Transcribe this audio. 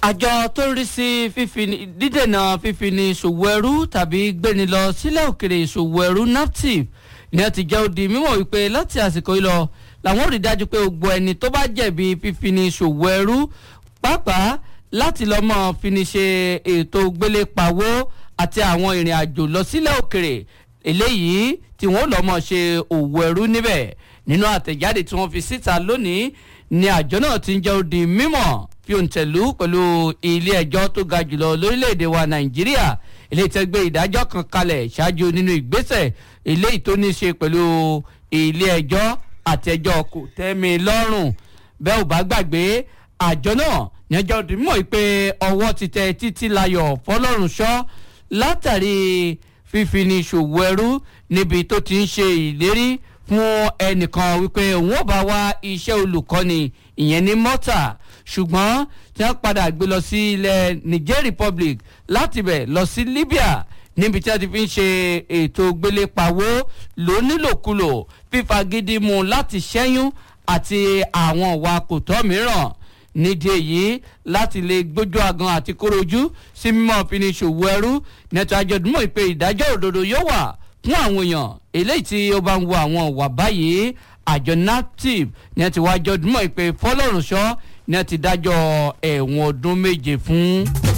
àjọ tó ń rí sí fífini dídènà fífini ṣòwò ẹrú tàbí gbéni lọ sílẹ̀ òkèrè ìṣòwò ẹrú naptip ni wọ́n ti jẹ́ ó di mímọ̀ wípé láti àsìkò yìí lọ làwọn ò rí dájú pé gbogbo ẹni tó bá jẹ̀bi fífini ṣòwò ẹrú pàápàá láti lọ́ mọ́ fini ṣe ètò gbélé pawó àti àwọn ìrìn àjò lọ sílẹ̀ òkèrè eléyìí tí wọ́n lọ́ mọ́ ṣe òwò ẹrú níbẹ̀ nínú àtẹ̀jáde tí wọ́n fi síta lónìí ni àjọ náà ti ń jẹ́ ó di mímọ̀ fi òǹtẹ̀lú pẹ̀lú ilé ẹjọ́ tó ga jùlọ lórílẹ̀‐èdè wa nàìjíríà ilé tẹ́ gbé ìdájọ́ kan kalẹ̀ ṣáájú nínú ìgbésẹ̀ eléyìí tó ní í ṣe pẹ̀lú ilé ẹjọ́ àtẹjọ́ kò tẹ́mi lọ́rùn bẹ́ẹ̀ ò bá gbàgbé àjọ náà ní ẹjọ́ dìímọ̀ pé ọwọ́ ti tẹ títí layọ̀ fọlọ́runṣọ́ látàrí fífini ṣòwò ẹrú níbi tó ti ń ṣe ìlérí fún ẹnìkan wípé òun ò bá wá iṣẹ́ olùkọ́ni ìyẹn ní mọ́tà ṣùgbọ́n tí wọ́n padà gbé lọ sí ilẹ̀ niger republic láti bẹ̀ lọ sí libya níbi tí wọ́n ti fi ń ṣe ètò gbélépawó lónílòkulò fífagídí mu láti ṣẹ́yún àti àwọn ìwà kòtọ́ mìíràn nídìí èyí láti lè gbójú agan àti kórojú sí mímọ́ fini ṣòwò ẹrú nẹ́tọ́ àjọ̀dúnmọ̀ ìpè ìdájọ́ òdodo yóò wà fún àwọn èèyàn eléyìí tí ó bá ń wo àwọn ìwà báyìí àjọ naptip ní ẹ ti wá jọdúnmọ̀ ìpè fọlọ́runṣọ́ ní ẹ ti dájọ́ ẹ̀wọ̀n ọdún méje fún.